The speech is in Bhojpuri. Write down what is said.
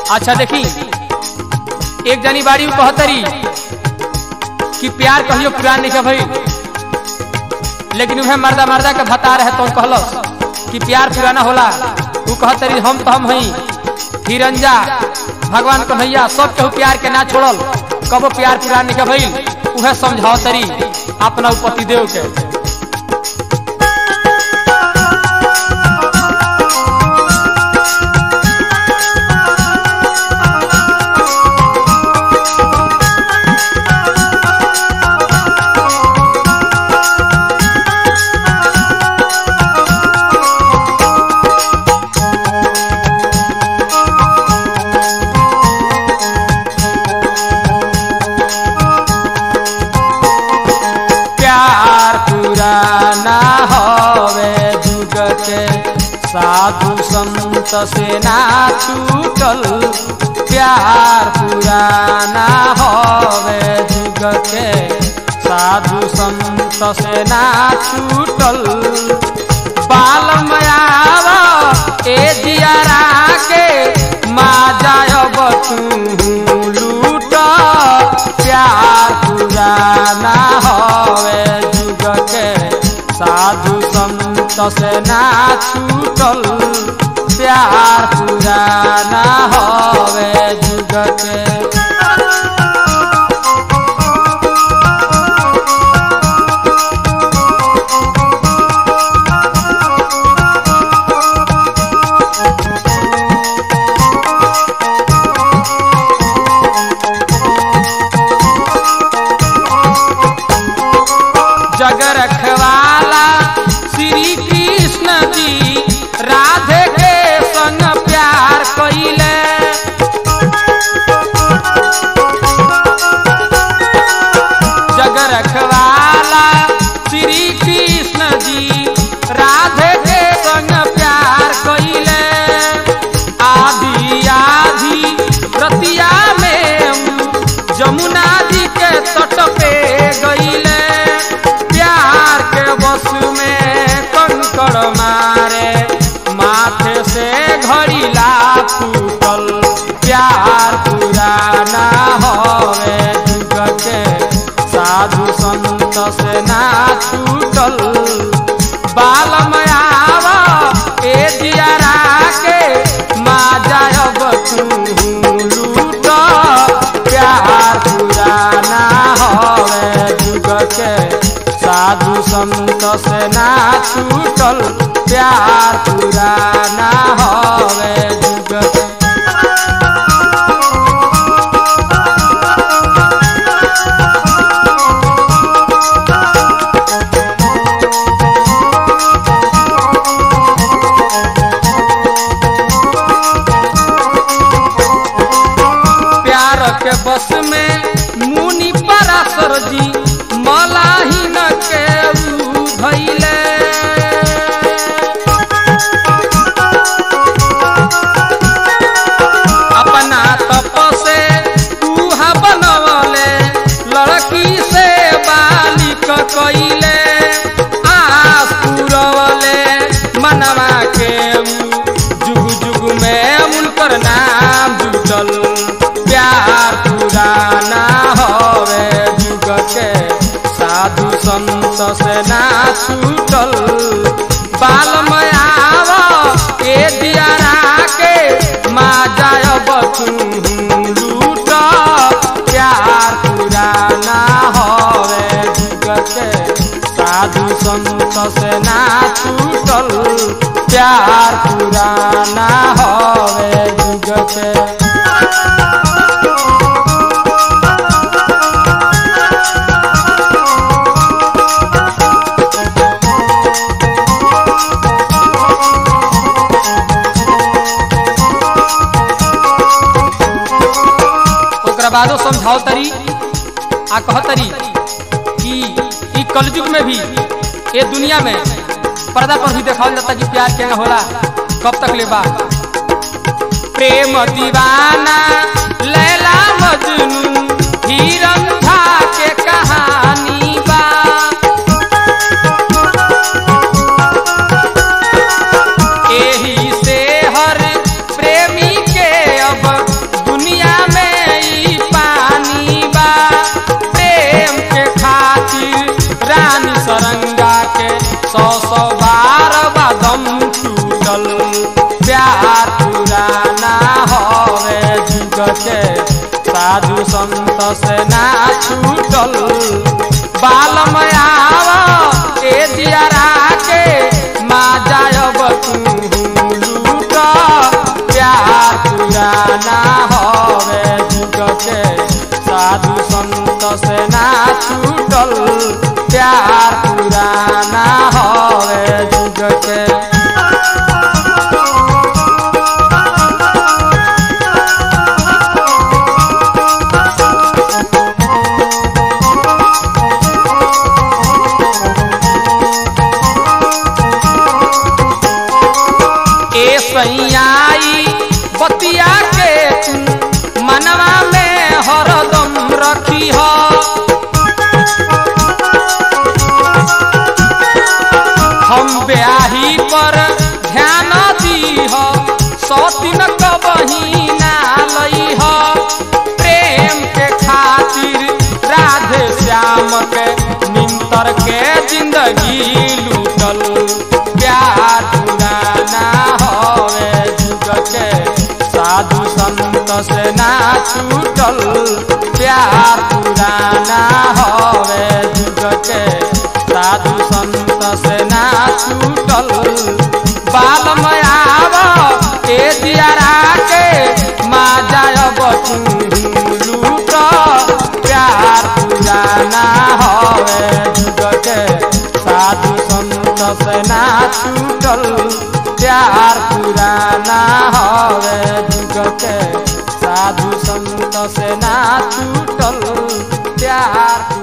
अच्छा देखी एक जनी बाड़ी में कहतरी कि प्यार कहियो पुरान नहीं भाई लेकिन उहे मर्दा मर्दा के बता रहे तो कहलस कि प्यार पुराना होला तू कहतरी हम तो हम हई हिरंजा भगवान कन्हैया सब केहू प्यार के ना छोड़ल कबो प्यार पुरान नहीं भइल उहे समझाओ तरी अपना पति देव के प्यार पुराना हवे जुग के साधु संत से ना छूटल प्यार पुराना हवे जुग के साधु संत से ना छूटल बाल मयाव ए दियारा के मा जायब तू लूट प्यार पुराना हवे जुग के साधु संत से ना छूटल प्यार पुराना हवे जुग के जग रखवाला श्री कृष्ण जी राधे के संग प्यार कइले जग रखवाला श्री कृष्ण जी राधे के संग प्यार कइले आधी आधी रतिया में जमुना जी के तट पे गईले प्यार के बस में कंकड़ मारे माथे से घड़ीला फूटल प्यार पुराना हवे जुग के साधु संत से ना छूटल बाल मयाव ए दियारा के मा जायब तू लूट प्यार पुराना हवे जुग के साधु संत से ना छूटल प्यार पुराना हवे जुग के प्यार के बस में मुनि पराशर जी मलाहिन के ऊ धैले अपना तप से उहा बनवले लड़की से बालिक कइले आस पुरवले मनवा के ऊ जुग जुग में उनकर नाम जुटल प्यार पुराना हवे जुग के साधु संत से ना छूटल बाल मयाव ए दियारा के मा जायब तू लूट प्यार पुराना हवे जुग के साधु संत से ना छूटल प्यार पुराना हवे जुग के ओकरा बादो समझाओ तरी आ कह तरी कि ई कलयुग में भी ये दुनिया में पर्दा पर भी देखावल जाता कि प्यार क्या होला कब तक ले बा प्रेम दीवाना लैला मजनू हीरंधा के कहानी बा एही से हर प्रेमी के अब साधु संत से ना छूटल बालम आव ए जियारा के माँ जायब तू लूट प्यार पुराना हवे जुग के साधु संत से ना छूटल प्यार पुराना हवे जुग के ए सैयाई बतिया के तू मनवा में हरदम रखी हो हम ब्याही पर ध्यान दी हो सौतिन कबही ना लई हो प्रेम के खातिर राधे श्याम के निंतर के जिंदगी लूटल प्यार पुराना हवे जुग के साधु संत से ना छूटल प्यार पुराना हवे जुग के साधु संत से ना छूटल बाल में आव ए दियारा के माँ जायब तू लूट प्यार पुराना हवे जुग के साधु संत से ना छूटल प्यार पुराना हवे जुग के साधु संत से ना छूटल प्यार